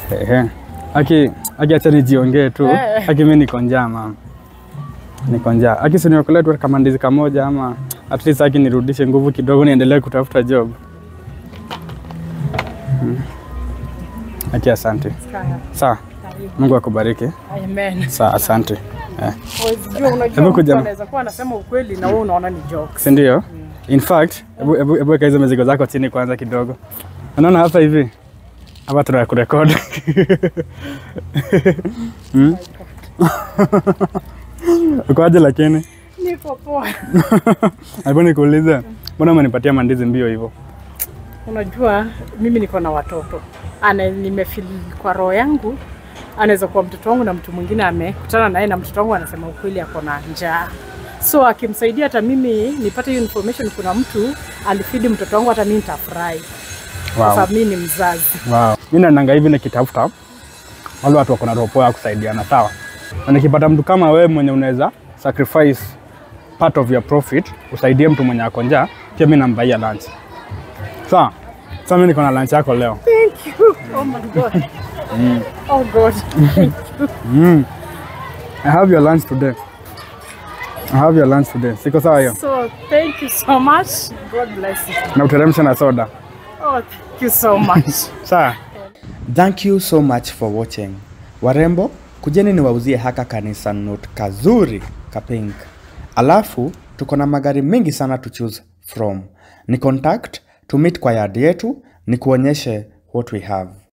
Ehe. Aki aki acha nijiongee tu. Eh. Aki mimi niko njaa mama. Niko njaa. Aki si niokolee tu kama ndizi kamoja ama at least aki nirudishe nguvu kidogo niendelee kutafuta job. Mm. Aki asante. Sawa. Sawa. Mungu akubariki. Amen. Sawa, asante. Eh. Huwezi jua, unajua Hebu mtu kuja. anaweza kuwa anasema ukweli na wewe unaona ni jokes. Si ndio? In fact, hebu hebu hebu weka hizo mizigo zako chini kwanza kidogo. Unaona hapa hivi? Hapa tuna kurekodi. Hmm? Ukoaje lakini? Niko poa. Hebu nikuulize, mbona umenipatia mandizi mbio hivyo? Unajua mimi niko na watoto ana nimefeel kwa roho yangu anaweza kuwa mtoto wangu na mtu mwingine amekutana naye na mtoto wangu anasema ukweli ako na njaa so akimsaidia hata mimi nipate hiyo information kuna mtu alifidi mtoto wangu hata mimi nitafurahi kwa Wow. sababu mimi ni mzazi Wow. Mimi naendanga hivi nikitafuta wale watu wako na roho poa ya kusaidiana, sawa. Na nikipata mtu kama wewe mwenye unaweza sacrifice part of your profit usaidie mtu mwenye ako njaa, pia mimi nambaia lunch. Sawa. Sasa mimi niko na lunch yako leo. thank you oh my god oh god Mm. I have your lunch today. I have your lunch today. Siko sawa hiyo? so thank you so much god bless you Na uteremsha na soda. oh thank you so much Sawa. Thank you so much for watching. Warembo, kujeni niwauzie haka kanisa note kazuri kapink. Alafu tuko na magari mengi sana to choose from. Ni contact to meet kwa yard yetu, ni kuonyeshe what we have.